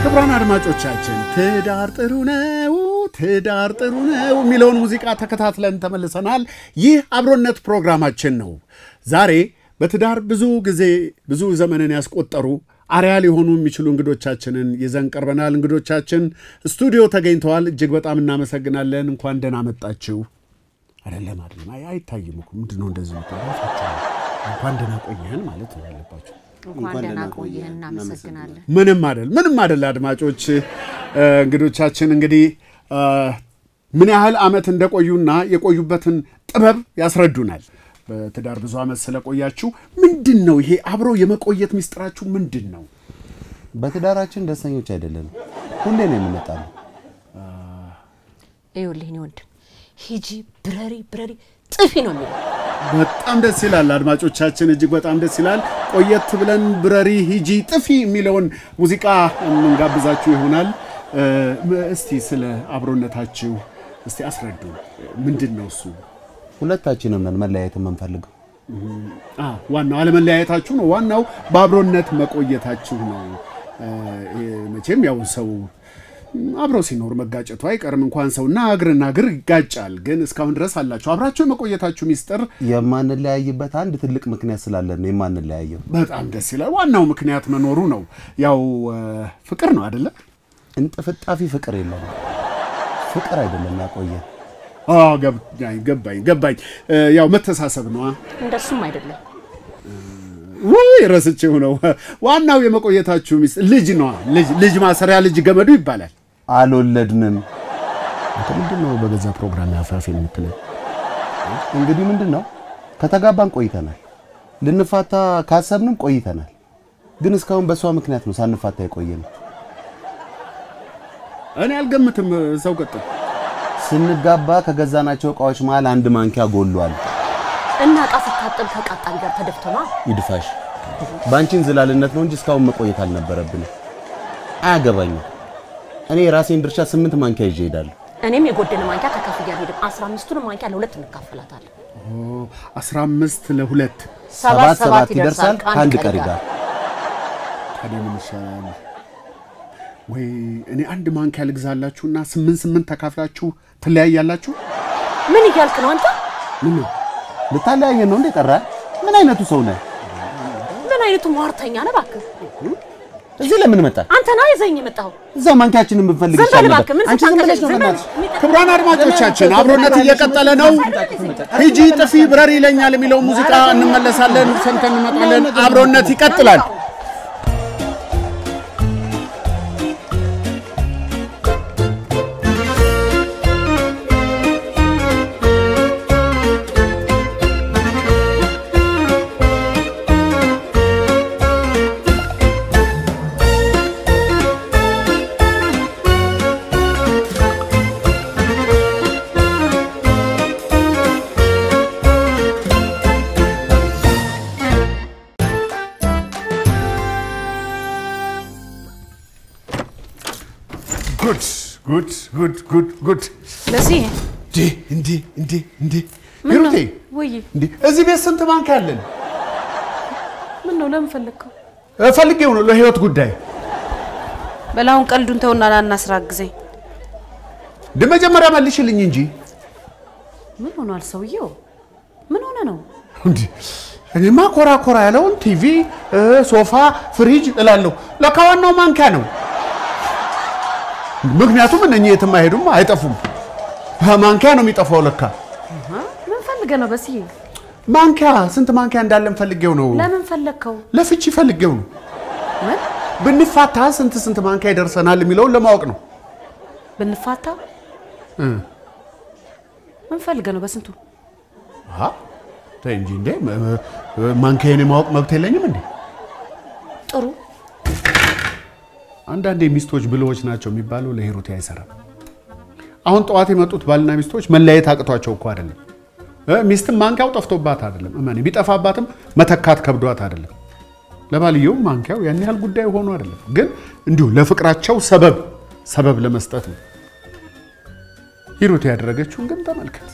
ክቡራን አድማጮቻችን ትዳር ጥሩ ነው፣ ትዳር ጥሩ ነው የሚለውን ሙዚቃ ተከታትለን ተመልሰናል። ይህ አብሮነት ፕሮግራማችን ነው። ዛሬ በትዳር ብዙ ጊዜ ብዙ ዘመንን ያስቆጠሩ አርያ ሊሆኑ የሚችሉ እንግዶቻችንን ይዘን ቀርበናል። እንግዶቻችን ስቱዲዮ ተገኝተዋል። እጅግ በጣም እናመሰግናለን። እንኳን ደህና መጣችሁ። አይደለም አይደለም፣ አይ አይታይም እኮ ምንድን ነው እንደዚህ የምትለው? እንኳን ደህና ቆየህን ማለት ነው ያለባቸው። እንኳን ደህና ቆየህ። እናመሰግናለን። ምንም አይደል፣ ምንም አይደል። አድማጮች እንግዶቻችን እንግዲህ ምን ያህል ዓመት እንደቆዩና የቆዩበትን ጥበብ ያስረዱናል። በትዳር ብዙ ዓመት ስለቆያችሁ ምንድን ነው ይሄ አብሮ የመቆየት ሚስጥራችሁ ምንድን ነው? በትዳራችን ደስተኞች አይደለንም። ሁሌ ነው የምንጣለው። ይኸውልህ እኔ ወንድም ሂጂ ብረሪ ብረሪ ጥፊ ነው የሚለው በጣም ደስ ይላል። አድማጮቻችን እጅግ በጣም ደስ ይላል። ቆየት ብለን ብረሪ ሂጂ ጥፊ የሚለውን ሙዚቃ የምንጋብዛችሁ ይሆናል። እስቲ ስለ አብሮነታችሁ እስቲ አስረዱ። ምንድን ነው እሱ? ሁለታችንም ነን መለያየት የምንፈልገው። አ ዋናው አለመለያየታችሁ ነው። ዋናው በአብሮነት መቆየታችሁ ነው። መቼም ያው ሰው አብሮ ሲኖር መጋጨቱ አይቀርም። እንኳን ሰውና እግርና እግር ይጋጫል። ግን እስካሁን ድረስ አላችሁ አብራችሁ የመቆየታችሁ ሚስጥር የማንለያይበት አንድ ትልቅ ምክንያት ስላለን ነው የማንለያየው። በጣም ደስ ይላል። ዋናው ምክንያት መኖሩ ነው። ያው ፍቅር ነው አይደለ? እንጥፍጣፊ ፍቅር የለንም። ፍቅር አይደለም ያቆየን። አዎ ገባኝ ገባኝ ገባኝ። ያው መተሳሰብ ነዋ። እንደሱም አይደለም። ውይ ረስቼው ነው። ዋናው የመቆየታችሁ ሚስጥር ልጅ ነዋ። ልጅ ልጅ ማሰሪያ ልጅ ገመዱ ይባላል። አልወለድንም። አንተ ምንድን ነው በገዛ ፕሮግራም ያፋፍ የምትለው? እንግዲህ ምንድን ነው ከተጋባን ቆይተናል። ልንፋታ ካሰብንም ቆይተናል። ግን እስካሁን በእሷ ምክንያት ነው ሳንፋታ የቆየነው። እኔ አልገምትም። ሰው ቀጥል። ስንጋባ ከገዛናቸው እቃዎች መሀል አንድ ማንኪያ ጎሏል። እና እቃ ስታጥብ ከቃጣቢ ጋር ተደፍቶ ነው። ይድፋሽ። በአንቺን ዝላልነት ነው እንጂ እስካሁን መቆየት አልነበረብንም። አያገባኝም። እኔ የራሴን ድርሻ ስምንት ማንኪያ ይዤ እሄዳለሁ። እኔም የጎደለ ማንኪያ ተካፍዬ አልሄድም። አስራ አምስቱን ማንኪያ ለሁለት እንካፈላታለን። አስራ አምስት ለሁለት ሰባት ሰባት ይደርሳል ከአንድ ቀሪ ጋር። ታዲያ ምን ይሻላል? ወይ እኔ አንድ ማንኪያ ልግዛላችሁና ስምንት ስምንት ተካፍላችሁ ትለያያላችሁ። ምን እያልክ ነው አንተ? ምን ነው ልታለያየን ነው እንዴ? ጠራ። ምን አይነቱ ሰው ነህ? ምን አይነቱ ሟርተኛ ነህ እባክህ? እዚህ ለምን መጣ? አንተ ና ይዘኝ የመጣኸው። እዛ ማንኪያችንን ብንፈልግ ዝም በል ይሻል እባክህ። ነበር። ምን አንቺ ዝም ብለሽ ነው ዝም በል። በእናትሽ። ክቡራን አድማጮቻችን አብሮነት እየቀጠለ ነው። ሂጂ ጥፊ ብረር ይለኛል የሚለው ሙዚቃ እንመለሳለን፣ ሰምተን እንመጣለን። አብሮነት ይቀጥላል። ጉድ ጉድ ጉድ ጉድ ጉድ ለዚህ እንዴ እንዴ እንዴ እንዴ ሂሩቴ ወይ እንዴ እዚህ ቤት ስንት ባንክ አለን? ምን ነው ለምን ፈለግከው? እ፣ ፈልጌው ነው ለህይወት ጉዳይ። በላሁን ቀልዱን ተውና ላና ስራ አግዘኝ። እንደ መጀመሪያ መልሽልኝ እንጂ ምን ሆኗል ሰውየው? ምን ሆነ ነው? እንዴ እኔማ ኮራ ኮራ ያለውን ቲቪ፣ እ፣ ሶፋ፣ ፍሪጅ እላለሁ። ለካ ዋናው ማንኪያ ነው። ምክንያቱም እነኚህ የትም አይሄዱም፣ አይጠፉም። ማንኪያ ነው የሚጠፋው ለካ። ምን ፈልገ ነው በስዬ? ማንኪያ ስንት ማንኪያ እንዳለን ፈልጌው ነው። ለምን ፈለግከው? ለፍቺ ፈልጌው ነው። ምን ብንፋታ ስንት ስንት ማንኪያ ይደርሰናል የሚለውን ለማወቅ ነው። ብንፋታ? ምን ፈልገ ነው በስንቱ? አሃ፣ ተይ እንጂ እንዴ ም- ም- ማንኪያዬን የማወቅ መብት የለኝም እንዴ? ጥሩ አንዳንዴ ሚስቶች ብልሆች ናቸው የሚባለው ለሂሩቴ አይሰራም። አሁን ጠዋት የመጡት ባልና ሚስቶች መለያየት አቅቷቸው እኮ አይደለም እ ሚስትም ማንኪያው ጠፍቶባት አይደለም። እመኔ ቢጠፋባትም መተካት ከብዷት አይደለም። ለባልየው ማንኪያው ያን ያህል ጉዳይ ሆኖ አይደለም፣ ግን እንዲሁ ለፍቅራቸው ሰበብ ሰበብ ለመስጠት ነው። ሂሩቴ ያደረገችውን ግን ተመልከት።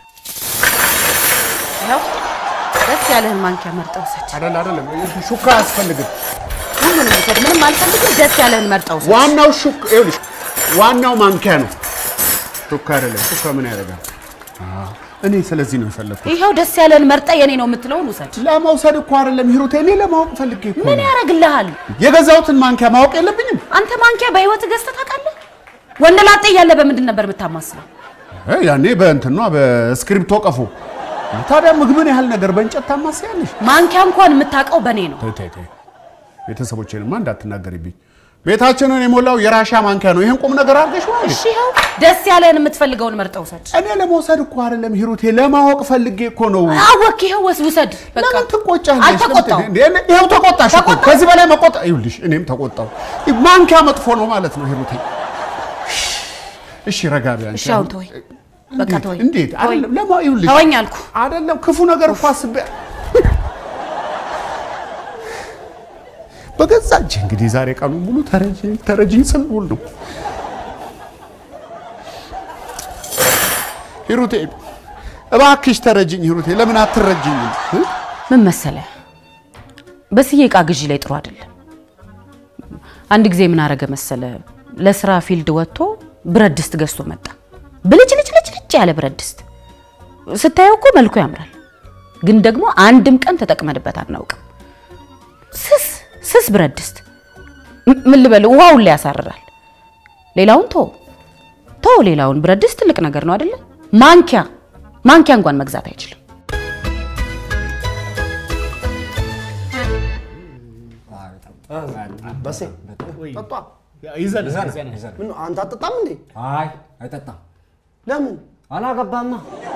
ያው ደስ ያለህን ማንኪያ መርጠህ ውሰድ። አይደል አይደለም፣ ሹካ አያስፈልግም። ሁሉንም ውሰድ ውሰድ። ምንም አልፈልግም። ደስ ያለህን መርጠው ውሰድ። ዋናው ሹክ ይኸውልሽ፣ ዋናው ማንኪያ ነው። ሹክ አይደለም። ሹክ ምን ያደርጋል? አዎ፣ እኔ ስለዚህ ነው የፈለግኩት። ይኸው ደስ ያለህን መርጠ የኔ ነው የምትለውን ውሰድ። ለመውሰድ እኮ አይደለም ሂሩቴ፣ እኔ ለማወቅ ፈልጌ እኮ ምን ነው። ያደርግልሃል? የገዛሁትን ማንኪያ ማወቅ የለብኝም? አንተ ማንኪያ በህይወት ገዝተህ ታውቃለህ? ወንድ ላጤ እያለ በምንድን ነበር የምታማስለው? እ ያኔ በእንትኗ በስክሪፕቶ ቀፎ። ታዲያ ምግብን ያህል ነገር በእንጨት ታማስያለሽ? ማንኪያ እንኳን የምታውቀው በእኔ ነው። ተይ ተይ ተይ፣ ቤተሰቦቼንማ እንዳትናገሪብኝ። ቤታችንን የሞላው የራሻ ማንኪያ ነው። ይህን ቁም ነገር አድርገሽ ነው እሺ ይኸው ደስ ያለህን የምትፈልገውን መርጠው ውሰድ። እኔ ለመውሰድ እኮ አይደለም ሂሩቴ፣ ለማወቅ ፈልጌ እኮ ነው። አወክ፣ ይኸው ወስ ውሰድ። በቃ ለምን ትቆጫለሽ? አልተቆጣሁም። እንዴ፣ እኔ- ይኸው ተቆጣሽ እኮ። ከዚህ በላይ መቆጣ ይኸውልሽ፣ እኔም ተቆጣሁ። ማንኪያ መጥፎ ነው ማለት ነው ሂሩቴ። እሺ ረጋ ቢያ እሺ አሁን ተወኝ፣ በቃ እንዴት? ተወኝ። እንዴት አይደለም ለማ ይኸውልሽ ተወኝ አልኩ። አይደለም ክፉ ነገር እኮ አስቤ በገዛ እጄ እንግዲህ ዛሬ ቀኑ ሙሉ ተረጂኝ ተረጂኝ ስል ውል ነው። ሂሩቴ እባክሽ ተረጂኝ ሂሩቴ፣ ለምን አትረጂኝም? እ? ምን መሰለህ፣ በስዬ እቃ ግዢ ላይ ጥሩ አይደለም። አንድ ጊዜ ምን አረገ መሰለ፣ ለስራ ፊልድ ወጥቶ ብረት ድስት ገዝቶ መጣ። ብልጭልጭልጭልጭ ያለ ብረት ድስት ስታየው እኮ መልኩ ያምራል፣ ግን ደግሞ አንድም ቀን ተጠቅመንበት አናውቅም። ስስ ስስ ብረት ድስት ም- ምን ልበል፣ ውሃውን ላይ ያሳርራል። ሌላውን ቶ ቶ ሌላውን ብረት ድስት ትልቅ ነገር ነው አይደለ? ማንኪያ ማንኪያ እንኳን መግዛት አይችልም። በሴ ጠጧ። ይዘን ምን አንተ አትጠጣም እንዴ? አይ አይጠጣም። ለምን? አላገባማ።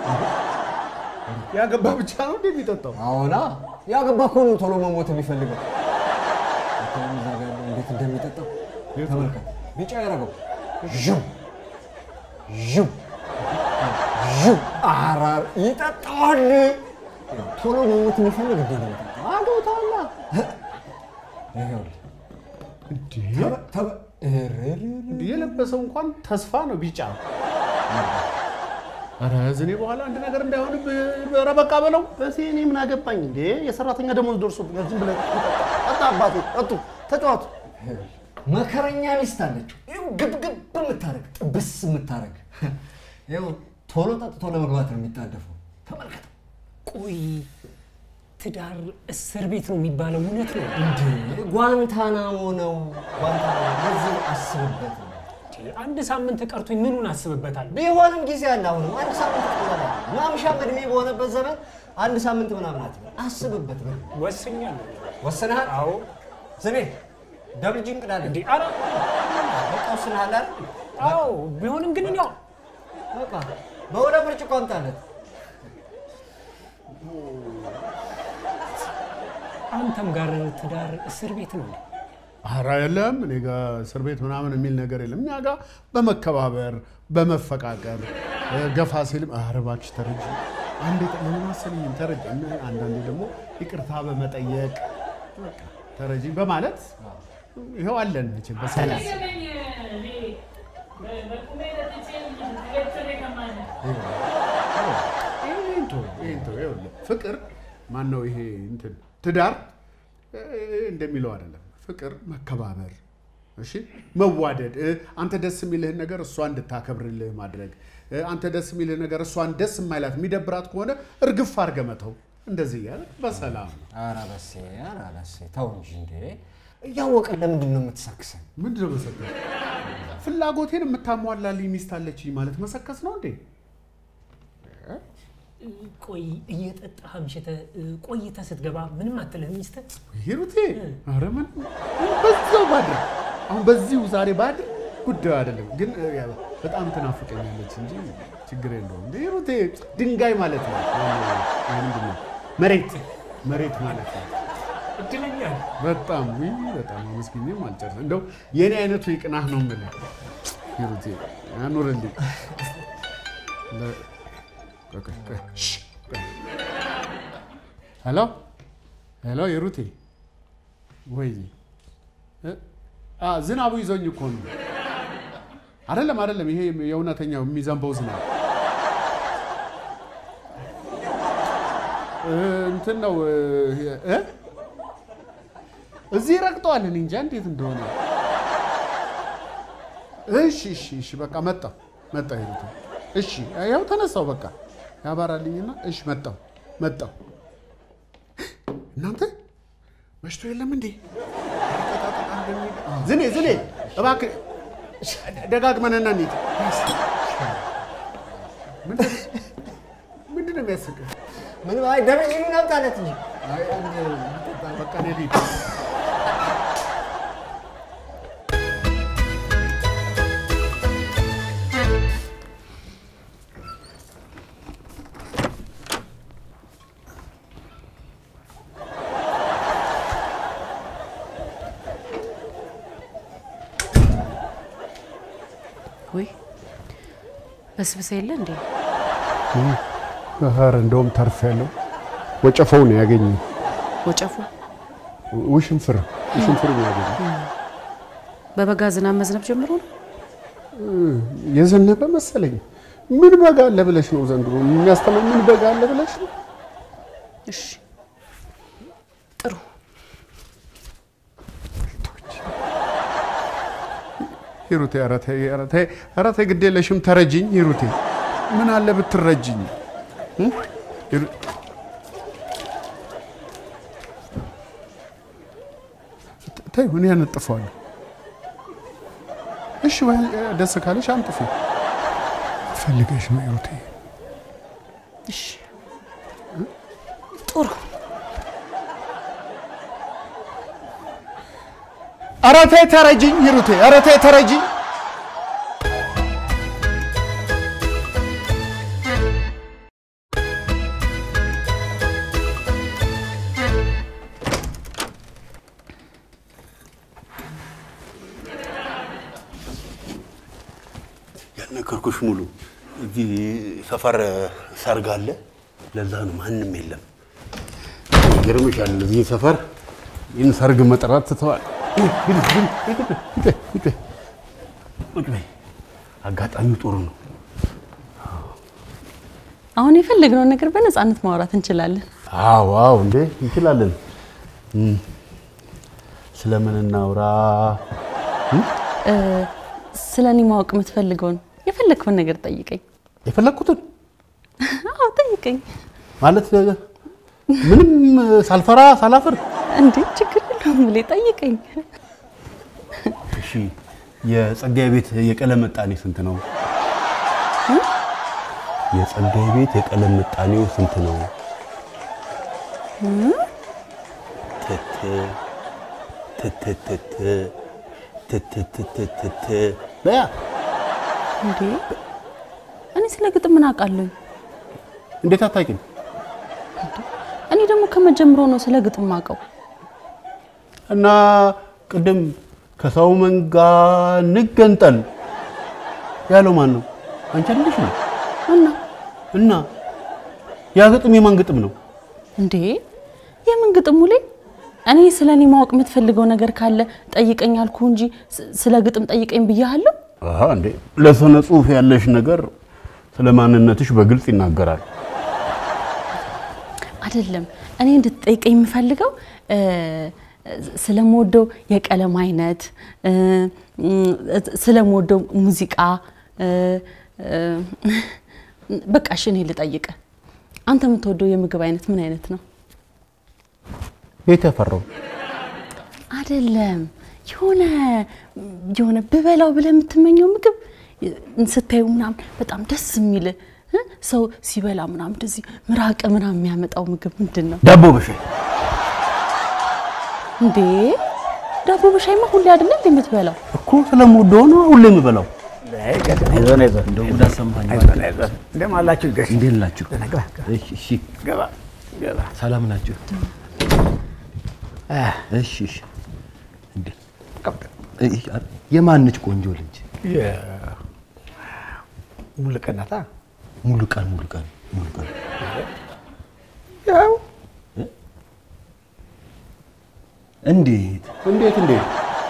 ያገባ ብቻ ነው እንዴ የሚጠጣው? አዎና ያገባ እኮ ነው ቶሎ መሞት የሚፈልገው። አሁን እዛ ጋር ያለው እንዴት እንደሚጠጣው ተመልከት። ቢጫ ያደረገው ዥው ዥው ዥው ኧረ ይጠጣዋል። ቶሎ መሞት የሚፈልግ እንዴት ነው የሚጠጣው? አግብተዋላ። ይኸውልህ ተበ- ተበ- እርርር የለበሰው እንኳን ተስፋ ነው ቢጫ። ኧረ ዝኔ በኋላ አንድ ነገር እንዳይሆንብህ ኧረ በቃ በለው። በሴ እኔ ምን አገባኝ እንዴ? የሰራተኛ ደሞዝ ደርሶብኛል። ዝም ብለህ ጠጣ። ጠጣ አባቴ፣ ጠጡ፣ ተጫዋቱ። መከረኛ ሚስት አለችው። ይኸው ግብግብ የምታረግ ጥብስ የምታረግ ይኸው ቶሎ ጠጥቶ ለመግባት ነው የሚጣደፈው። ተመልከት ቆይ ትዳር እስር ቤት ነው የሚባለው እውነት ነው? እንዴ ጓንታናሞ ነው ጓንታናሞ። ለዚህ አስብበት ነው። አንድ ሳምንት ቀርቶኝ ምኑን አስብበታለሁ? ቢሆንም ጊዜ አለ። አሁንም አንድ ሳምንት ቀላል አይደለም። ማምሻም እድሜ በሆነበት ዘመን አንድ ሳምንት ምናምን አትበል። አስብበት ነው። ወስኛለሁ። ወስነሃል? አዎ። ዝቤ ደብል ጅንቅ ዳለ እንዴ ኧረ በቃ ወስነሃል አይደል? አዎ ቢሆንም ግን ያው በቃ በሁለት ብርጭቆ አምጣለት። አንተም ጋር ትዳር እስር ቤት ነው እንዴ? ኧረ የለም እኔ ጋ እስር ቤት ምናምን የሚል ነገር የለም። እኛ ጋ በመከባበር በመፈቃቀር እ፣ ገፋ ሲልም ኧረ እባክሽ ተረጂ አንዴ ለምን አሰብኝም ተረጂ፣ እና አንዳንዴ ደግሞ ይቅርታ በመጠየቅ በቃ ተረጂ በማለት ይኸው አለን መቼም በሰላም ይሄን ተው፣ ይሄን ተው። ይኸውልህ ፍቅር ማን ነው ይሄ እንትን ትዳር እ፣ እንደሚለው አይደለም። ፍቅር መከባበር፣ እሺ መዋደድ፣ እ፣ አንተ ደስ የሚልህን ነገር እሷ እንድታከብርልህ ማድረግ፣ እ፣ አንተ ደስ የሚልህ ነገር እሷን ደስ የማይላት የሚደብራት ከሆነ እርግፍ አድርገህ መተው። እንደዚህ እያለ በሰላም ነው። ኧረ በሴ ኧረ በሴ ተው እንጂ እንዴ! እያወቅን ለምንድን ነው የምትሰክሰን? ምንድን ነው መሰከስ? ፍላጎቴን የምታሟላልኝ ሚስት አለችኝ ማለት መሰከስ ነው እንዴ? ቆይ እየጠጣህ አምሽተህ ቆይተህ ስትገባ ምንም አትልህም ሚስትህ? ሂሩቴ ኧረ ምን በዛው ባድር አሁን በዚሁ ዛሬ ባድር ጉዳዩ አይደለም፣ ግን እ፣ ያው በጣም ትናፍቀኛለች እንጂ ችግር የለውም። እንደ ሂሩቴ ድንጋይ ማለት ነው። ይሄ ምንድን ነው? መሬት መሬት ማለት ነው። እድለኛ ነህ። በጣም ውይ፣ በጣም አመስግኜም አልጨርስም። እንደው የኔ አይነቱ ይቅናህ ነው የምልህ ሂሩቴ፣ ያኑርልኝ። ለ- ቆይ፣ ቆይ፣ ቆይ፣ ሽ፣ ቆይ። ሄሎ ሄሎ፣ ሂሩቴ ወይ እ? አ ዝናቡ ይዞኝ እኮ ነው። አይደለም አይደለም፣ ይሄ የእውነተኛው የሚዘንበው ዝናብ እ፣ እንትን ነው እ እ? እዚህ ረግጠዋል። እኔ እንጃ እንዴት እንደሆነ። እሺ እሺ እሺ በቃ መጣሁ መጣሁ ሂሩት። እሺ ያው ተነሳው በቃ ያባራልኝና እሺ መጣሁ መጣሁ። እናንተ መሽቶ የለም እንዴ? ዝኔ ዝኔ እባክህ ደጋግመን እና እንሂድ። ምንድን ነው የሚያስቅህ? ምን አይ ደረጅ ናምጣለት እንጂ አይ አንድ በቃ እኔ ልሂድ። ወይ በስብሰ የለ እንዴ? ኧረ እንደውም ተርፍ ያለው ወጨፈው ነው ያገኘው። ወጨፉ ውሽንፍር ውሽንፍር ነው ያገኘው። በበጋ ዝናብ መዝነብ ጀምሮ ነው። የዘነበ መሰለኝ። ምን በጋ አለ ብለሽ ነው ዘንድሮ የሚያስተማው? ምን በጋ አለ ብለሽ ነው? እሺ ጥሩ። ሂሩቴ ኧረ ተይ ኧረ ተይ ኧረ ተይ ግድ የለሽም ተረጅኝ ሂሩቴ። ምን አለ ብትረጅኝ እ? ሂሩ- ተይው እኔ ያነጥፈዋለሁ። እሺ ወይ ደስ ካለሽ አንጥፊ። ፈልገሽ ነው ሂሩቴ። እሺ ጥሩ። ኧረ ተይ ተረጅኝ ሂሩቴ፣ ኧረ ተይ ተረጅኝ። ያልነገርኩሽ ሙሉ እዚህ ሰፈር ሰርግ አለ። ለዛ ነው ማንም የለም። ይገርምሻል እዚህ ሰፈር ይህን ሰርግ መጥራት ትተዋል። ቁጭ በይ። አጋጣሚው ጥሩ ነው። አሁን የፈለግነውን ነገር በነፃነት ማውራት እንችላለን። አዎ አዎ፣ እንዴ እንችላለን። እም፣ ስለምን እናውራ? ስለ እኔ ማወቅ የምትፈልገውን የፈለግከውን ነገር ጠይቀኝ። የፈለግኩትን አዎ ጠይቀኝ። ማለት ምንም ሳልፈራ ሳላፍር። እንዴ ችግር የለውም ብሌ ጠይቀኝ። እሺ፣ የጸጋዬ ቤት የቀለም ምጣኔ ስንት ነው? የጸጋዬ ቤት የቀለም ምጣኔው ስንት ነው? ትት ትትትት ትትትትት በያ እንዴ እኔ ስለ ግጥም ምን አውቃለሁ? እንዴት አታውቂም? እኔ ደግሞ ከመጀመሩ ነው ስለ ግጥም ማውቀው። እና ቅድም ከሰው መንጋ እንገንጠል ያለው ማን ነው? አንቺ አይደለሽ ነው? እና እና ያ ግጥም የማን ግጥም ነው? እንዴ የምን ግጥሙ ላይ እኔ ስለ እኔ ማወቅ የምትፈልገው ነገር ካለ ጠይቀኝ አልኩ እንጂ ስ- ስለ ግጥም ጠይቀኝ ብያለሁ። አሃ እንዴ ለስነ ጽሁፍ ያለሽ ነገር ስለ ማንነትሽ በግልጽ ይናገራል። አይደለም እኔ እንድትጠይቀኝ የምፈልገው እ፣ ስለምወደው የቀለም አይነት እ፣ ም፣ ስለምወደው ሙዚቃ እ፣ እ፣ በቃ እሺ እኔ ልጠይቅ። አንተ የምትወደው የምግብ አይነት ምን አይነት ነው? ቤት ያፈራው አይደለም የሆነ የሆነ ብበላው ብለህ የምትመኘው ምግብ ስታዩ ምናምን በጣም ደስ የሚል እ? ሰው ሲበላ ምናምን እንደዚህ ምራቅ ምናምን የሚያመጣው ምግብ ምንድን ነው ዳቦ በሻይ እንዴ? ዳቦ በሻይማ ሁሌ አይደለም እንዴ የምትበላው? እኮ ስለምወደው ነው ሁሌ የምበላው። እንደው ጉድ አሰማኝ። እንደምን አላችሁ? ገሽ እንዴት ናችሁ? ግባ እሺ እሺ፣ ገባ ገባ። ሰላም ናችሁ? እሺ እሺ። እንዴ እይ፣ አ- የማነች ቆንጆ ልጅ? ሙሉቀናታ ሙሉ ቀን ሙሉ ቀን ሙሉ ቀን ያው እንዴት እንዴት እንዴት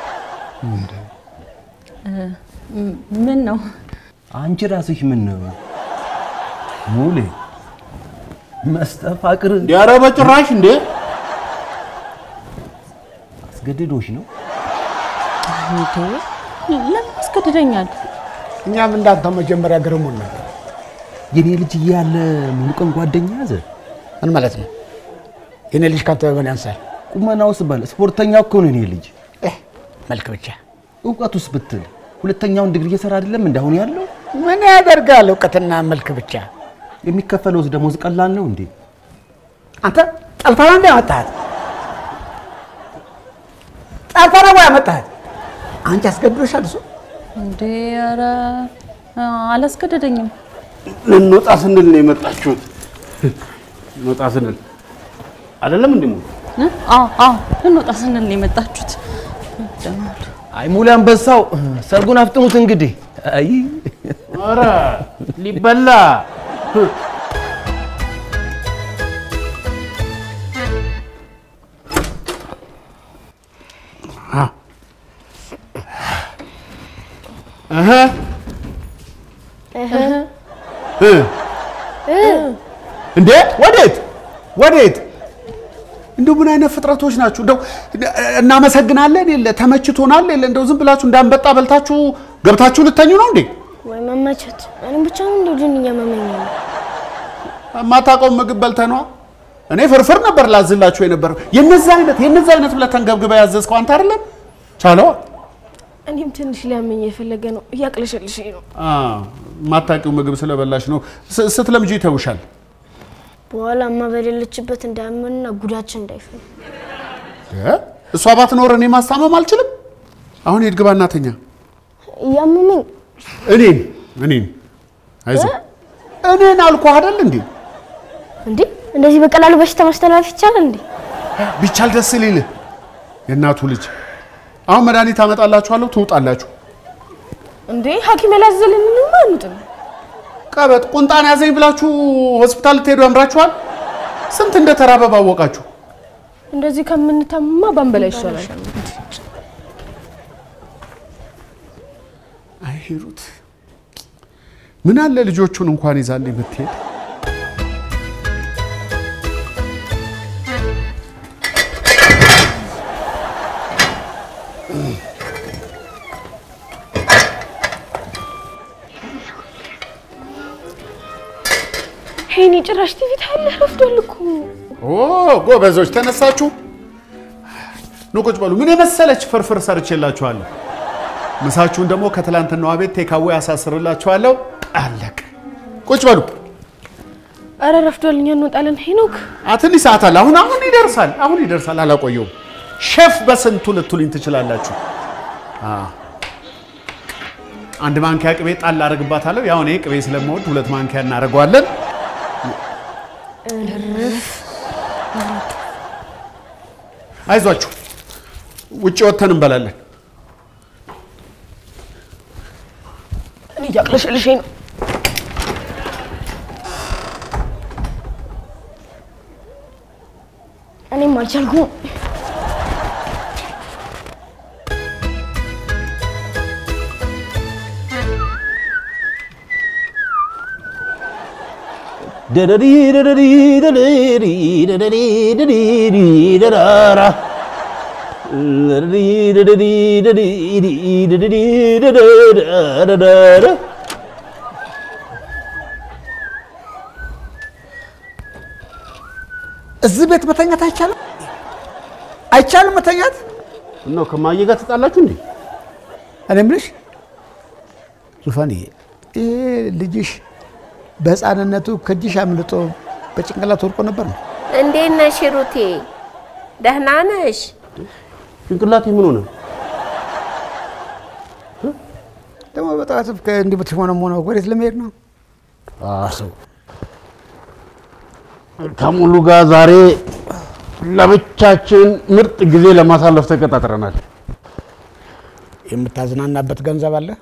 ም- ምን ነው አንቺ ራስሽ ምን ነው ሙሌ መስተፋቅር ኧረ በጭራሽ እንዴ አስገድዶሽ ነው? እንዴ ለምን ያስገድደኛል? እኛም እንዳንተው መጀመሪያ ገርሞን ነበር። የኔ ልጅ እያለ ሙሉ ቀን ጓደኛ ያዘ። ምን ማለት ነው? የኔ ልጅ ካንተ በምን ያንሳል? ቁመናውስ ባለ ስፖርተኛ እኮ ነው የኔ ልጅ። መልክ ብቻ እውቀቱስ ብትል ሁለተኛውን ዲግሪ እየሰራ አይደለም እንደ አሁን ያለው። ምን ያደርጋል? እውቀትና መልክ ብቻ። የሚከፈለውስ ደሞዝ ቀላል ነው እንዴ? አንተ ጠልፈህ ነው እንደ ያመጣሃት? ጠልፈህ ነው ወይ ያመጣሃት? አንቺ አስገድዶሻል እሱ? እንዴ ኧረ አላስገደደኝም። ልንወጣ ስንል ነው የመጣችሁት። ልንወጣ ስንል አይደለም እንዴ? ሙሉ እ? አዎ አዎ ልንወጣ ስንል ነው የመጣችሁት። ደህና ዋሉ። አይ ሙሉ አንበሳው ሰርጉን አፍጥኑት እንግዲህ። አይ ኧረ ሊበላ እንዴ ወዴት ወዴት? እንደው ምን አይነት ፍጥረቶች ናችሁ? እንደው እናመሰግናለን የለ ተመችቶናል የለ እንደው ዝም ብላችሁ እንዳንበጣ በልታችሁ ገብታችሁ ልተኙ ነው እንዴ? ወይ መመቸት። እኔም ብቻ ነው እንደው ድን እያመመኝ ነው። የማታውቀውን ምግብ በልተህ ነዋ። እኔ ፍርፍር ነበር ላዝላችሁ የነበረው። የነዛ አይነት የነዛ አይነት ብለህ ተንገብግበህ ያዘዝከው አንተ አይደለም? ቻለዋ እኔም ትንሽ ሊያመኝ የፈለገ ነው፣ እያቅለሸልሽኝ ነው። የማታውቂው ምግብ ስለበላሽ ነው። ስ- ስትለምጂ ይተውሻል። በኋላ እማ በሌለችበት እንዳያመንና ጉዳችን እንዳይፈል እ? እሷ ባትኖር እኔ ማስታመም አልችልም። አሁን ሂድ ግባ እናተኛ። እያመመኝ እኔን እኔን አይዞህ እኔን አልኩህ አይደል እንዴ? እንዴ እንደዚህ በቀላሉ በሽታ ማስተላለፍ ይቻላል እንዴ? ቢቻል ደስ ሊልህ የእናቱ ልጅ። አሁን መድኃኒት አመጣላችኋለሁ፣ ትውጣላችሁ። እንዴ ሐኪም ያላዘልን ምንም አንጥም። ቀበጥ ቁንጣን ያዘኝ ብላችሁ ሆስፒታል ልትሄዱ ያምራችኋል። ስንት እንደተራበ ባወቃችሁ። እንደዚህ ከምንታማ ባንበላ ይሻላል። አይ ሂሩት፣ ምን አለ ልጆቹን እንኳን ይዛልኝ ብትሄድ። ሄኒ ጭራሽ ቲቪ ታያለህ? ረፍዷል እኮ። ኦ ጎበዞች፣ ተነሳችሁ። ኑ ቁጭ በሉ። ምን የመሰለች ፍርፍር ሰርቼላችኋለሁ። ምሳችሁን ደግሞ ከትላንትናዋ ቤት ቴካዌ ያሳስርላችኋለሁ። አለቀ። ቁጭ በሉ። አረ ረፍዷል፣ እኛ እንወጣለን። ሄኖክ አ ትንሽ ሰዓት አለ። አሁን አሁን ይደርሳል። አሁን ይደርሳል። አላቆየውም። ሼፍ በስንቱ ልትሉኝ ትችላላችሁ። አ አንድ ማንኪያ ቅቤ ጣል አደርግባታለሁ። ያው እኔ ቅቤ ስለምወድ ሁለት ማንኪያ እናደርገዋለን። አይዟችሁ፣ ውጭ ወጥተን እንበላለን። እኔ እያቅለሸልሸኝ ነው። እኔም አልቻልኩም። ደደሪ ደደሪ ደደሪ ደደሪ ደደሪ ደዳራ ደደሪ ደደሪ ደደሪ ደደሪ ደደዳራ እዚህ ቤት መተኛት አይቻልም? አይቻልም መተኛት? ነው ከማዬ ጋር ተጣላችሁ እንዴ? እኔ የምልሽ ዙፋንዬ፣ ይሄ ልጅሽ በሕፃንነቱ ከእጅሽ አምልጦ በጭንቅላት ወድቆ ነበር ነው? እንዴት ነሽ ሩቴ? ደህና ነሽ? ጭንቅላቴ ምን ሆነ? ደግሞ በጠዋት እንዲህ ብትሽሞነሞነው ወዴት ለመሄድ ነው? አሰው ከሙሉ ጋር ዛሬ ለብቻችን ምርጥ ጊዜ ለማሳለፍ ተቀጣጥረናል። የምታዝናናበት ገንዘብ አለ?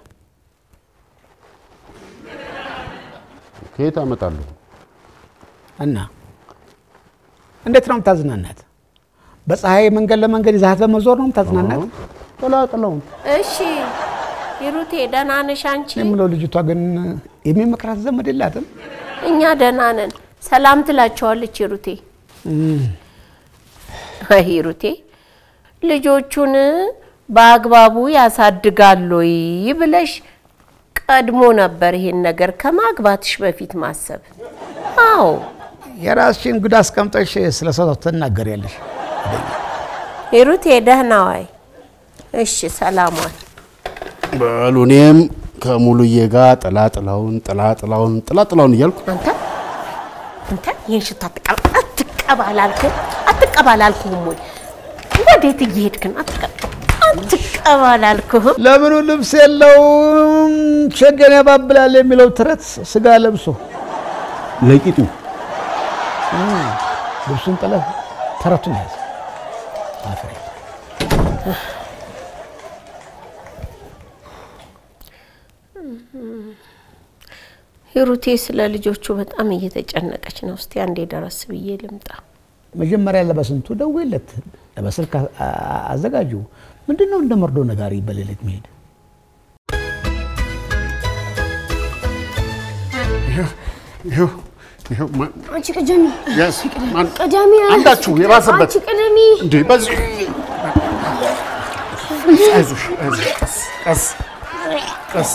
ከየት አመጣለሁ? እና እንዴት ነው የምታዝናናት? በፀሐይ መንገድ ለመንገድ ይዛት በመዞር ነው የምታዝናናት? ቀላቅለውን እሺ ሂሩቴ ደህና ነሽ አንቺ? የምለው ልጅቷ ግን የሚመክራት ዘመድ የላትም? እኛ ደህና ነን። ሰላም ትላቸዋለች ሂሩቴ። አይ ሂሩቴ ልጆቹን በአግባቡ ያሳድጋሉ ወይ ብለሽ ቀድሞ ነበር ይሄን ነገር ከማግባትሽ በፊት ማሰብ። አዎ የራስሽን ጉድ አስቀምጠሽ ስለ ሰው ትናገሪያለሽ። ሂሩቴ ደህና ዋይ። እሺ ሰላሟን በሉ እኔም ከሙሉዬ ጋር ጥላ ጥላውን ጥላ ጥላውን ጥላ ጥላውን እያልኩ አንተ አንተ ይህን ሽታ አትቀባ አትቀባ አላልክም? አትቀባ አላልኩህም ወይ? ወዴት እየሄድክ ነው? አትቀባ አትቀባ አላልኩህም? ለምኑ ልብስ የለውም ሸገን ያባብላል የሚለው ተረት ስጋ ለብሶ ለቂጡ ልብሱን ጥለህ ተረቱን ያዝ። አፈር ሂሩቴ ስለ ልጆቹ በጣም እየተጨነቀች ነው። እስቲ አንዴ ደረስ ብዬ ልምጣ። መጀመሪያ ለበስንቱ ደውይለት፣ በስልክ አ- አ- አዘጋጁ። ምንድን ነው እንደ መርዶ ነጋሪ በሌሊት መሄድ? ይኸው ይኸው ማ- አንቺ ቀዳሚ Yes, ማን- ቀዳሚ አንዳችሁ የባሰበት አንቺ ቀዳሚ እንዴ በዚህ አይዞሽ አይዞሽ ቀስ ቀስ ቀስ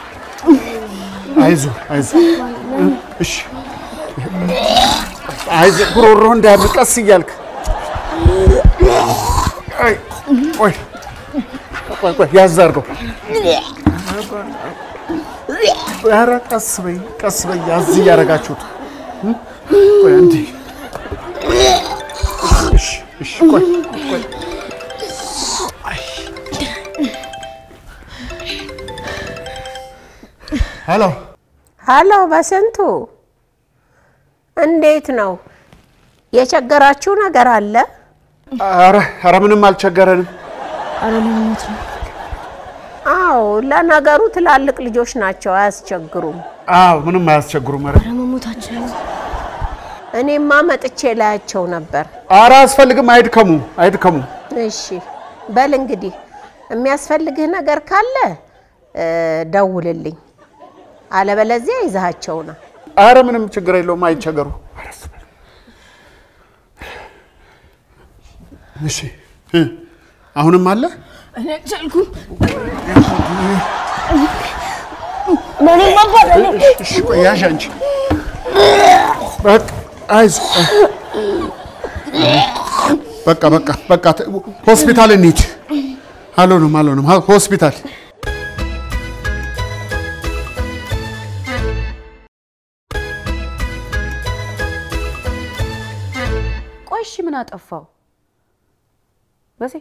አይዞ አይዞ እሺ አይዞ ጉሮሮ እንዳያብጥ ቀስ እያልክ አይ ቆይ ቆይ ቆይ ያዝ አድርገው ኧረ ቀስ በይ ቀስ በይ ያዝ እያደረጋችሁት እ? ቆይ አንዴ እሺ እሺ ቆይ ቆይ ሄሎ ሀሎ በስንቱ እንዴት ነው? የቸገራችሁ ነገር አለ? ኧረ ኧረ ምንም አልቸገረንም ኧረ ልሞት ነው። አዎ ለነገሩ ትላልቅ ልጆች ናቸው፣ አያስቸግሩም። አዎ ምንም አያስቸግሩም ኧረ ኧረ መሞታችን ነው። እኔማ መጥቼ ላያቸው ነበር። ኧረ አያስፈልግም አይድከሙ አይድከሙ እሺ በል እንግዲህ የሚያስፈልግህ ነገር ካለ እ፣ ደውልልኝ፣ አለበለዚያ ይዛሃቸው ነው። ኧረ ምንም ችግር የለውም አይቸገሩ ኧረ እሱ በል። እሺ እ፣ አሁንም አለ እኔ አልቻልኩም። ለእኔ ማባረር ነው። እሺ ቆይ ያዥ አንቺ በቃ አይዞህ በቃ በቃ በቃ ተ- ሆስፒታል እንሂድ አልሆነም አልሆነም ሆ- ሆስፒታል ቆይ እሺ ምን አጠፋው? በሴ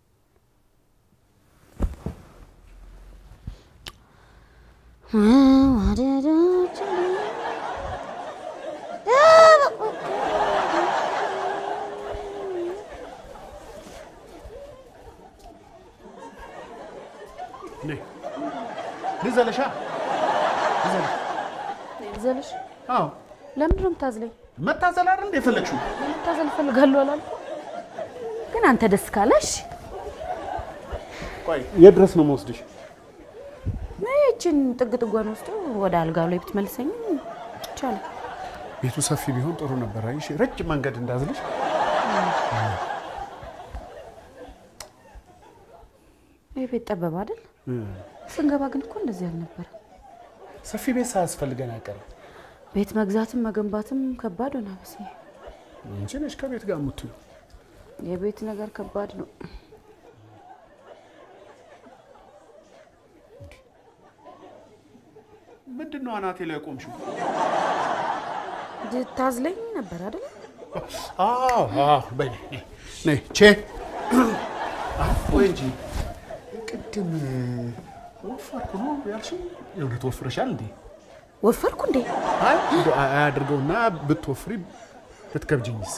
ልዘለሻ ልዘለሽ ዘለሽ አዎ ለምንድን ነው የምታዝለኝ? መታዘል አይደል እንደ የፈለግሽው መታዘል እፈልጋለሁ አላልኩም? ግን አንተ ደስ ካለሽ ቆይ የት ድረስ ነው የምወስድሽ ይችን ጥግ ጥጓን ወስዶ ወደ አልጋው ላይ ብትመልሰኝ ይቻላል። ቤቱ ሰፊ ቢሆን ጥሩ ነበር አይሽ ረጅም መንገድ እንዳዝልሽ ይህ ቤት ጠበብ አይደል? ስንገባ ግን እኮ እንደዚህ አልነበረ። ሰፊ ቤት ሳያስፈልገን አይቀርም ቤት መግዛትም መገንባትም ከባድ ሆነ። በሴ አንቺ ነሽ ከቤት ጋር የምትዩ የቤት ነገር ከባድ ነው። ምንድን ነው አናቴ ላይ ቆምሽው ታዝለኝ ነበር አይደል? አዎ አዎ በይ ነይ ነይ ቼ ወይ እንጂ ቅድም ወፈርኩ ነው ያልሽኝ የእውነት ወፍረሻል እንዴ ወፈርኩ እንዴ? አይ እንደው አያድርገውና ብትወፍሪ ብትከብጅኝስ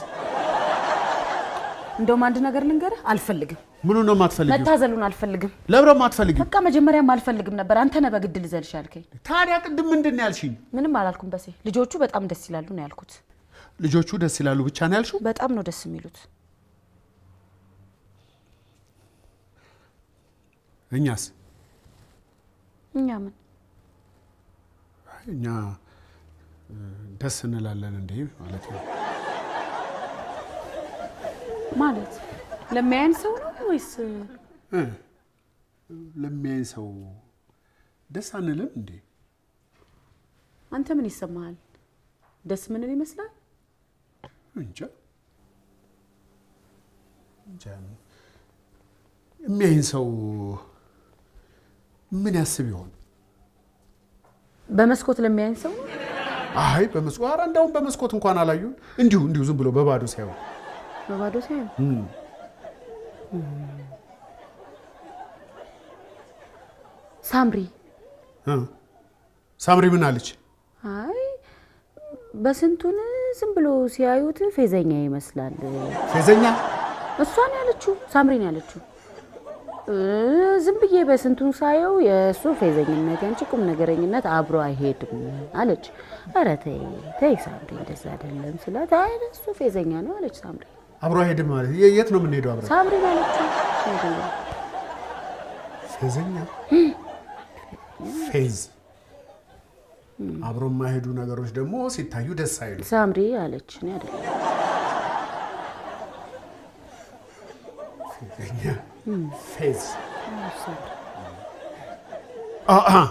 እንደውም አንድ ነገር ልንገርህ፣ አልፈልግም። ምኑ ነው የማትፈልጊው መታዘሉን አልፈልግም። ለምን ነው የማትፈልጊው በቃ መጀመሪያም አልፈልግም ነበር። አንተ ነህ በግድ ልዘልሽ ያልከኝ። ታዲያ ቅድም ምንድን ነው ያልሽኝ ምንም አላልኩም በሴ። ልጆቹ በጣም ደስ ይላሉ ነው ያልኩት። ልጆቹ ደስ ይላሉ ብቻ ነው ያልሽው በጣም ነው ደስ የሚሉት። እኛስ እኛ ምን አይ፣ እኛ እ፣ ደስ እንላለን እንዴ ማለት ነው ማለት ለሚያየን ሰው ነው ወይስ እ፣ ለሚያይ ሰው ደስ አንልም እንዴ? አንተ ምን ይሰማሃል? ደስ ምንን ይመስላል? እንጃ እንጃ። የሚያይን ሰው ምን ያስብ ይሆን? በመስኮት ለሚያየን ሰው ነው? አይ በመስኮት ኧረ እንደውም በመስኮት እንኳን አላዩን። እንዲሁ እንዲሁ ዝም ብሎ በባዶ ሳይሆን በባዶ ሳይሆን ሳምሪ እ፣ ሳምሪ ምን አለች? አይ በስንቱን ዝም ብሎ ሲያዩት ፌዘኛ ይመስላል። ፌዘኛ እሷን ያለችው ሳምሪን ያለችው እ፣ ዝም ብዬ በስንቱን ሳየው የእሱ ፌዘኝነት ያንቺ ቁም ነገረኝነት አብሮ አይሄድም አለች። ኧረ ተይ ተይ ሳምሪ እንደዛ አይደለም ስላት አይ እሱ ፌዘኛ ነው አለች ሳምሪ። አብሮ አይሄድም ማለት የ- የት ነው የምንሄደው አብረን? ሳምሪን ያለችው ፌዘኛ ፌዘኛ ፌዝ አብሮ የማይሄዱ ነገሮች ደግሞ ሲታዩ ደስ አይሉ። ሳምሪ አለች እኔ አይደለም። ፌዘኛ ፌዝ ሳምሪ አ- አ።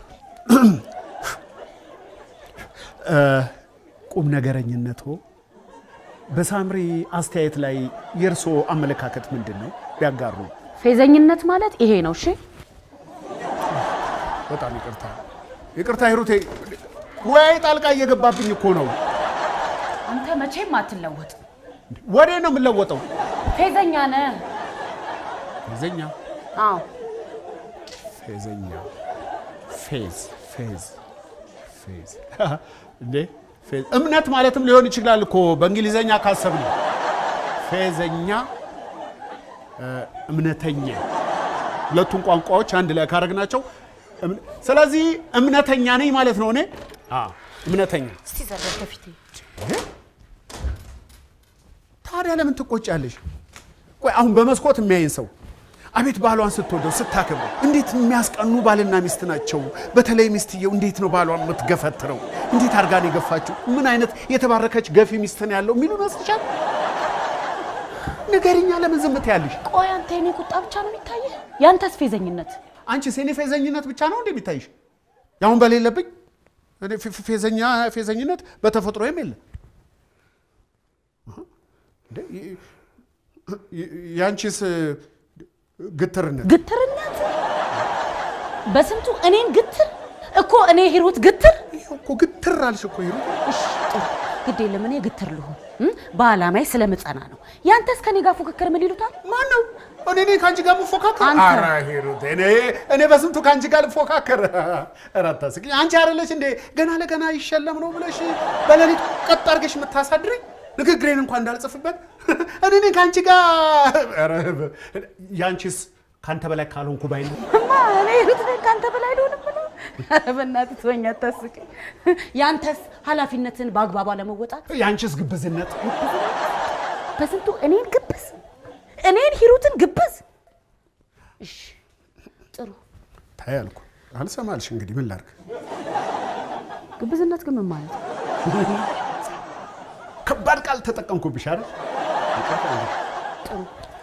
እ፣ ቁም ነገረኝነቶ በሳምሪ አስተያየት ላይ የእርስዎ አመለካከት ምንድን ነው? ቢያጋሩ። ፌዘኝነት ማለት ይሄ ነው። እሺ በጣም ይቅርታ ይቅርታ ሂሩቴ፣ ሙያዬ ጣልቃ እየገባብኝ እኮ ነው። አንተ መቼም አትለወጥ። ወዴ ነው የምለወጠው? ፌዘኛ ነህ። ፌዘኛ አዎ ፌዘኛ ፌዝ ፌዝ ፌዝ እንዴ ፌዝ እምነት ማለትም ሊሆን ይችላል እኮ በእንግሊዘኛ ካሰብን ፌዘኛ እ፣ እምነተኛ ሁለቱን ቋንቋዎች አንድ ላይ ካረግናቸው እም- ስለዚህ እምነተኛ ነኝ ማለት ነው እኔ አዎ እምነተኛ እስቲ ዘረፍ ከፊቴ ታዲያ ለምን ትቆጫለሽ? ቆይ አሁን በመስኮት የሚያይን ሰው አቤት ባሏን ስትወደው ስታከብረው እንዴት የሚያስቀኑ ባልና ሚስት ናቸው። በተለይ ሚስትየው እንዴት ነው ባሏን የምትገፈትረው? እንዴት አድርጋ ነው የገፋችው? ምን አይነት የተባረከች ገፊ ሚስት ነው ያለው የሚሉ ይመስልሻል? ንገሪኛ፣ ለምን ዝም ትያለሽ? ቆይ አንተ የኔ ቁጣ ብቻ ነው የሚታየህ? ያንተስ ፌዘኝነት? አንቺ የኔ ፌዘኝነት ብቻ ነው እንዴ የሚታይሽ? ያሁን በሌለብኝ እኔ ፌ- ፌ- ፌዘኛ ፌዘኝነት በተፈጥሮዬም የለ እንዴ፣ ይ- ይ- ያንቺስ ግትርነት ግትርነት በስንቱ እኔን ግትር እኮ እኔ ሂሩት ግትር እኮ ግትር አልሽ እኮ ሂሩት። እሺ ጥሩ ግድ የለም እኔ ግትር ልሁን እም? በዓላማዬ ስለምጸና ነው። ያንተስ ከኔ ጋር ፉክክር ምን ይሉታል? ማን ነው እኔ ነኝ ከአንቺ ጋር የምፎካከር? አንተ። ኧረ ሂሩት፣ እኔ እኔ በስንቱ ከአንቺ ጋር ልፎካከር? ኧረ አታስቂኝ። አንቺ አይደለሽ እንዴ ገና ለገና ይሸለም ነው ብለሽ በሌሊት ቀጥ አድርገሽ የምታሳድሪኝ ንግግሬን እንኳን እንዳልጽፍበት እኔ ነኝ ከአንቺ ጋር ኧረ ያንቺስ ከአንተ በላይ ካልሆንኩ ባይ ነው። እማ እኔ ሂሩት ነኝ ከአንተ በላይ ልሆን ብለው ኧረ በእናትህ ተወኝ፣ አታስቂኝ። ያንተስ ኃላፊነትን በአግባቡ አለመወጣት ያንቺስ ግብዝነት በስንቱ እኔን ግብዝ እኔን ሂሩትን ግብዝ። እሺ ጥሩ ታይ አልኩ አልሰማልሽ። እንግዲህ ምን ላድርግ? ግብዝነት ግን ምን ማለት ነው? ከባድ ቃል ተጠቀምኩብሽ አይደል? ይቅርታ እንግዲህ። ጥሩ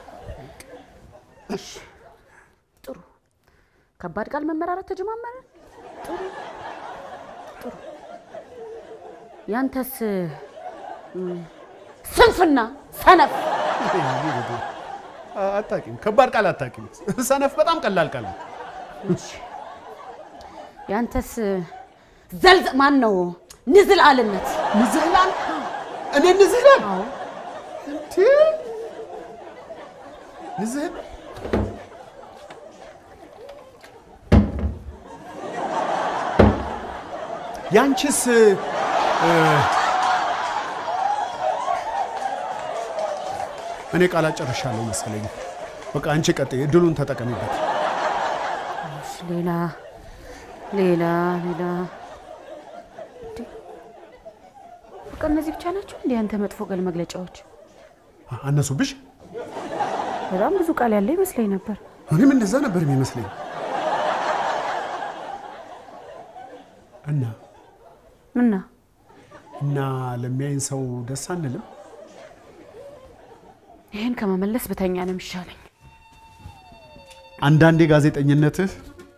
እሺ ጥሩ ከባድ ቃል መመራረት ተጀማመረ። ጥሩ ጥሩ ያንተስ እም፣ ስንፍና ሰነፍ አታውቂም። ከባድ ቃል አታውቂም። ሰነፍ በጣም ቀላል ቃል ነው። ያንተስ ዘልዘ ማን ነው ንዝላልነት ንዝህላል እኔ ንዝህላል አዎ እንዴ ንዝህል ያንቺስ እ፣ እኔ ቃላት ጨርሻለሁ መሰለኝ። በቃ አንቺ ቀጥይ፣ እድሉን ተጠቀሚበት። እሺ፣ ሌላ ሌላ ሌላ እንዴ! በቃ እነዚህ ብቻ ናቸው እንዴ ያንተ መጥፎ ቃል መግለጫዎች? አነሱብሽ? በጣም ብዙ ቃል ያለ ይመስለኝ ነበር። እኔም እንደዛ ነበር የሚመስለኝ። እና እና እና ለሚያይን ሰው ደስ አንልም? ይህን ከመመለስ ብተኛ ነው የሚሻለኝ። አንዳንዴ ጋዜጠኝነትህ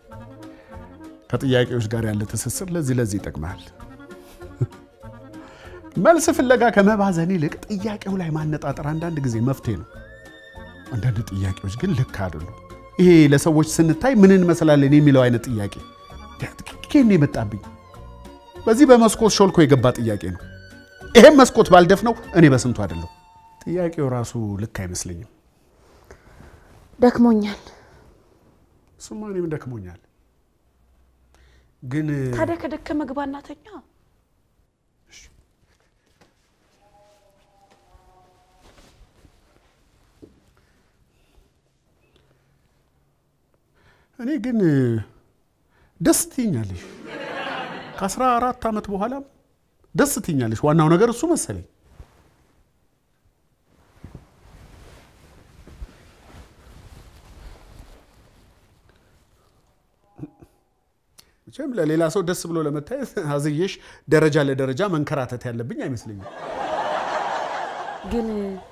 ከጥያቄዎች ጋር ያለ ትስስር ለዚህ ለዚህ ይጠቅማል። መልስ ፍለጋ ከመባዘን ይልቅ ጥያቄው ላይ ማነጣጠር አንዳንድ ጊዜ መፍትሄ ነው። አንዳንድ ጥያቄዎች ግን ልክ አይደሉም። ይሄ ለሰዎች ስንታይ ምን እንመስላለን የሚለው አይነት ጥያቄ ኬን የመጣብኝ በዚህ በመስኮት ሾልኮ የገባ ጥያቄ ነው። ይሄም መስኮት ባልደፍ ነው እኔ በስንቱ አይደለሁ። ጥያቄው ራሱ ልክ አይመስለኝም። ደክሞኛል። እሱማ እኔም ደክሞኛል። ግን ታዲያ ከደከመ ግባና ተኛ። እኔ ግን ደስ ትይኛለሽ። ከአስራ አራት ዓመት በኋላም ደስ ትይኛለሽ። ዋናው ነገር እሱ መሰለኝ። መቼም ለሌላ ሰው ደስ ብሎ ለመታየት አዝዬሽ ደረጃ ለደረጃ መንከራተት ያለብኝ አይመስለኝም። ግን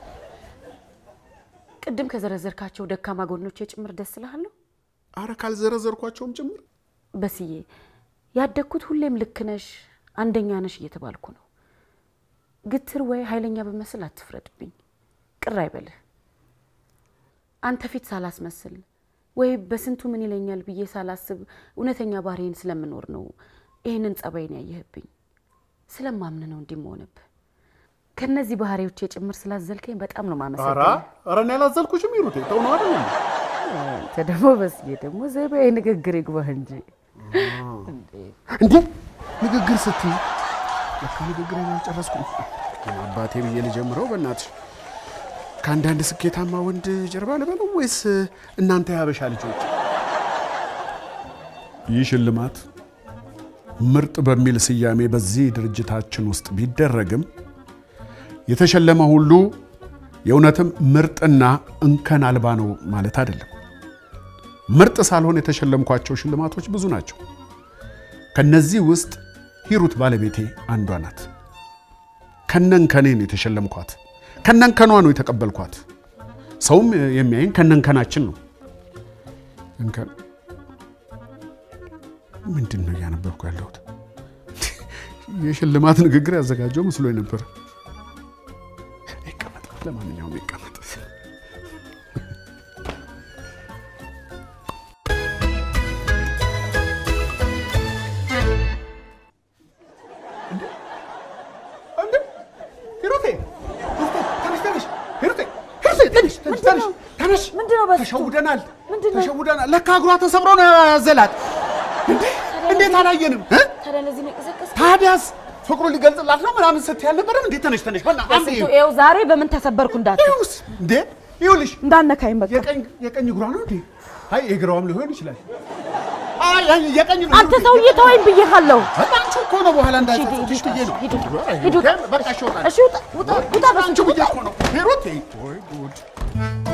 ቅድም ከዘረዘርካቸው ደካማ ጎኖች ጭምር ደስ እልሃለሁ። አረ ካልዘረዘርኳቸውም ጭምር በስዬ ያደግኩት ሁሌም ልክ ነሽ፣ አንደኛ ነሽ እየተባልኩ ነው። ግትር ወይ ኃይለኛ በመስል አትፍረድብኝ፣ ቅር አይበልህ። አንተ ፊት ሳላስመስል ወይ በስንቱ ምን ይለኛል ብዬ ሳላስብ እውነተኛ ባህሪዬን ስለምኖር ነው ይህንን ጸባይን ያየህብኝ። ስለማምን ነው እንዲህ መሆንብህ። ከነዚህ ባህሪዎቼ ጭምር ስላዘልከኝ በጣም ነው ኧረ ማመሰግነው። ኧረ እኔ ያላዘልኩሽም ይሩቴ ተው ነው አይደል እንዴ? አንተ ደግሞ በስዬ ደግሞ ዘይቤ ንግግር ይግባህ እንጂ እንዴ ንግግር ስትይ ለካ ንግግር አልጨረስኩም። አባቴ ብዬ ልጀምረው በእናትሽ ከአንዳንድ ስኬታማ ወንድ ጀርባ ልበለው ወይስ እናንተ የሀበሻ ልጆች? ይህ ሽልማት ምርጥ በሚል ስያሜ በዚህ ድርጅታችን ውስጥ ቢደረግም የተሸለመ ሁሉ የእውነትም ምርጥና እንከን አልባ ነው ማለት አይደለም። ምርጥ ሳልሆን የተሸለምኳቸው ሽልማቶች ብዙ ናቸው። ከነዚህ ውስጥ ሂሩት ባለቤቴ አንዷ ናት። ከነንከኔን የተሸለምኳት ከነንከኗ ነው የተቀበልኳት። ሰውም የሚያይን ከነንከናችን ነው። እንከን ምንድን ነው እያነበብኩ ያለሁት? የሽልማት ንግግር ያዘጋጀው መስሎኝ ነበር። ይቀመጥ፣ ለማንኛውም ይቀመጥ። ሂሩቴ ተነሽ፣ ተነሽ፣ ሂሩቴ፣ ሂሩቴ፣ ተነሽ፣ ተነሽ፣ ተነሽ፣ ተነሽ። ተሸውደናል፣ ተሸውደናል። ለካ እግሯ ተሰብሮ ነው ያዘላት። እንዴ እንዴት አላየንም? እ? ታዲያ ለዚህ ነው የቀሰቀስከው? ታዲያስ ፍቅሩ ሊገልጽላት ነው ምናምን ስትይ አልነበረም? እንዴ ተነሽ፣ ተነሽ፣ በእናትህ አንዴ በስንቱ ይኸው ዛሬ በምን ተሰበርኩ እንዳትል ይኸውስ፣ እንዴ ይኸውልሽ፣ እንዳነካኝ በቃ የቀኝ የቀኝ እግሯ ነው እንዴ? አይ የግራዋም ሊሆን ይችላል። አይ አይ የቀኝ ነው። አንተ ሰውዬ ተወኝ ብዬሃለሁ። አንቺ እኮ ነው በኋላ እንዳይጸጽትሽ ብዬ ነው። ሂዱ። በቃ እሺ፣ እወጣለሁ። እሺ ውጣ ውጣ ውጣ አንቺ በስንቱ ብዬ እኮ ነው ሂሩቴ። ወይ ጉድ